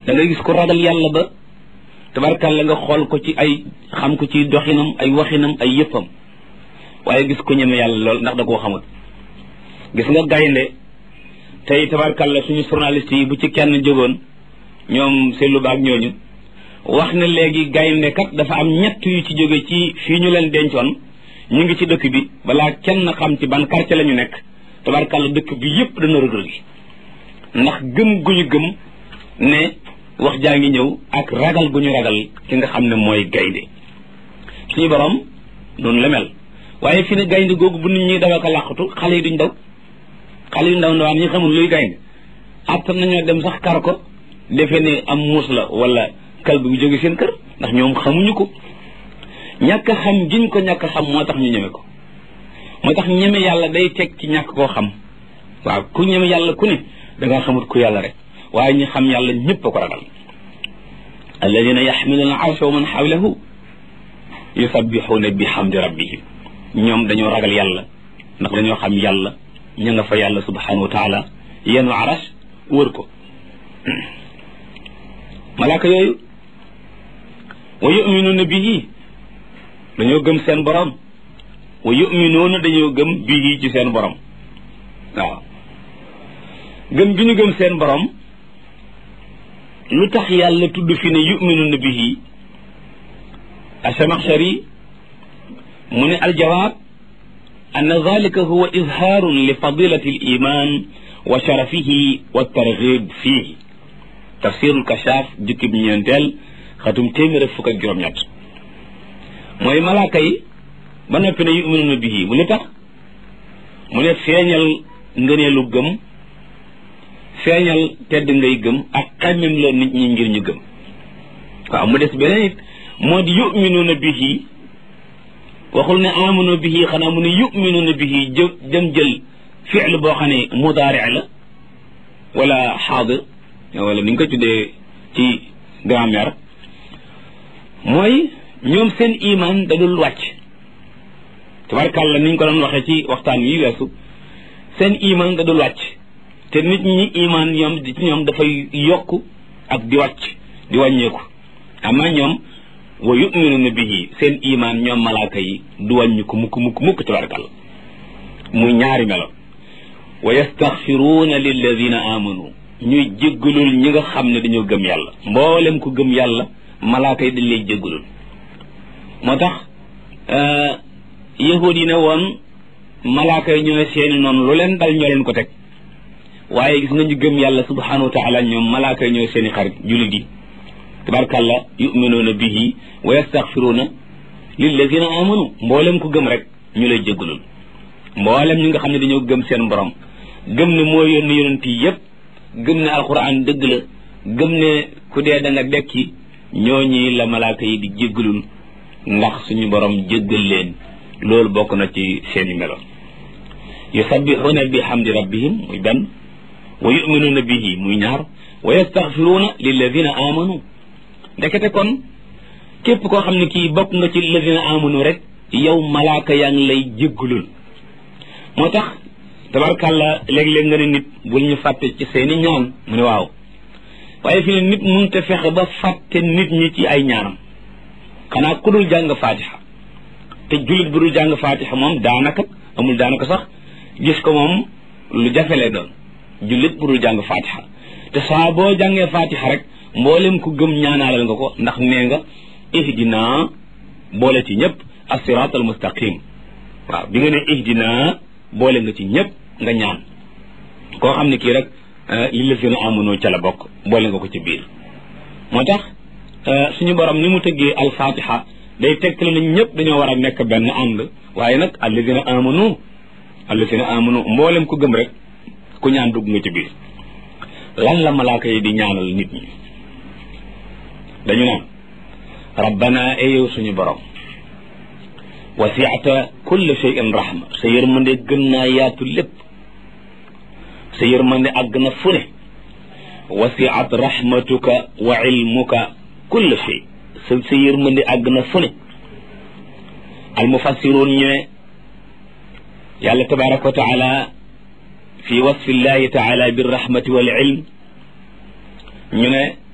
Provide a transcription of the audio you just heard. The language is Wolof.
da ngay gis ko ragal yàlla ba tabarkàlla nga xool ko ci ay xam ko ci doxinam ay waxinam ay yëppam waaye gis ko ñeme yàlla lool ndax da koo xamul gis nga gaynde tey tabarkàlla suñu journaliste yi bu ci kenn jógoon ñoom seetlu baag ñooñu wax ne léegi gaynde kat dafa am ñett yu ci jóge ci fii ñu leen dencoon ñu ngi ci dëkk bi balaa kenn xam ci ban quartier la ñu nekk tabarkàlla dëkk bi yépp dana rëg gi ndax gëm gu ñu gëm ne wax jaa ngi ñëw ak ragal gu ñu ragal ki nga xam ne mooy gaynde suñu borom noonu la mel waaye fi ne gaynde googu bu nit ñi daw ak a làqatu xale yi duñ daw xale yu ndaw ndawaan ñi xamul luy gaynde attan nañoo dem sax kar ko defe ne am muus la wala kal bu jóge seen kër ndax ñoom xamuñu ko ñàkk xam giñ ko ñàkk xam moo tax ñu ñeme ko moo tax ñeme yàlla day teg ci ñàkk koo xam waaw ku ñeme yàlla ku ne da nga xamut ku yàlla rek waaye ñi xam yàlla ñëpp a ko ragal alladina yaxmiluna arsha wa man xawlahu yusabbixuuna bi xamdi rabbihim ñoom dañoo ragal yàlla ndax dañoo xam yàlla ña nga fa yàlla subhanahu wa taala yenu aras wër ko malaaka yooyu wa yuminuuna bihi dañoo gëm seen borom wa yuminuuna dañoo gëm bihi ci seen borom waaw gëm gi ñu gëm seen borom lu tax yàlla tudd fi ne yuminuuna bihi asamaxshari mu ne aljawaab an dalika huwa izhaarun li fadilati aliman wa sharafihi wa targhib fihi tafsirul kashaaf jukkib ñeenteel xatum téeméer ak fukk ak juróom-ñett mooy malaaka yi ba noppi ne yuminuuna bihi mu li tax mu ne feeñal ngëneelu gëm feeñal tedd ngay gëm ak xemmem la nit ñi ngir ñu gëm waaw mu des beneen it moo di yuminuuna bihi waxul ne amanu bihi xanaa mu ne yuminuuna bihi jë jëm jël fiil boo xam ne mudaari la wala xaadir wala ni nga ko tuddee ci grammaire mooy ñoom seen iman da dul wàcc tabarkàlla ni ñu ko doon waxee ci waxtaan wi weesu seen iman da dul wàcc te nit ñi iman ñoom ci ñoom dafay yokk ak di wàcc di wàññeeku ama ñoom wa yuminuuna bihi seen iman ñoom malaaka yi du wàññi ko mukk mukk mukk tabarkàlla muy ñaari melo wa yastaxfiruuna lilladina amanu ñuy jéggalul ñi nga xam ne dañoo gëm yàlla mboolem ku gëm yàlla malaaka yi dañ lay jéggalul moo tax yahud yi ne woon malaaka yi ñooy seeni noonu lu leen dal ñoo leen ko teg waaye gis nga ñu gëm yàlla subhanahu wa taala ñoom malaaka yi ñooy seeni xarit jullit yi tabarkàlla yuminuuna bihi wa yastaxfiruuna lilladina amanu mboolem ku gëm rek ñu lay jéggalul mboolem ñi nga xam ne dañoo gëm seen borom gëm ne moo yónni yonent yi yépp gëm ne alquran dëgg la gëm ne ku dee da nga dekki ñooñi la malaaka yi di jéggalul ndax suñu borom jéggal leen loolu bokk na ci seeni melo yusabbixuuna bi hamdi rabbihim muy benn wa yuminuuna bihi muy ñaar wa yastaxfiruuna lilladina amanu ndekete kon képp koo xam ne kii bokk nga ci lilladina amanu rek yow malaaka yaa ngi lay jéggalul moo tax tabarkàlla léeg-léeg nga ne nit bul ñu fàtte ci seeni ñaan mu ne waaw waaye fi ne nit mënut a fexe ba fàtte nit ñi ci ay ñaanam xanaa ku dul jàng faatixa te jullit bu dul jàng faatixa moom daanaka amul daanaka sax gis ko moom lu jafe lay doon jullit bu dul jàng faatixa te saa boo jàngee faatixa rek mboolem ku gëm ñaanaalal nga ko ndax nee nga ihdina boole ci ñëpp as-siraat al mustaqim waaw bi nga ne ihdina boole nga ci ñëpp nga ñaan koo xam ne kii rek li la gën a amunoo ca la bokk boole nga ko ci biir moo tax suñu borom ni mu tëggee alfatiha day tegtale nañ ñëpp dañoo war a nekk benn ànd waaye nag alladina amanu alladina amanu mboolem ku gëm rek ku ñaan dugg nga ci biir lan la malaaka yi di ñaanal nit ñi dañu naan rabbana eyow suñu borom wasiata kulle shay'in rahma sa yërmande gën naa yaatu lépp sa yërmande àgg na fu ne wasiat rahmatuka wa ilmuka kulle shay sa sa yërmande àgg na fu ne almufassiroon ñu ne yàlla tabaraka wa taala fi wasfi llahi taala birrahmati wal ilm ñu ne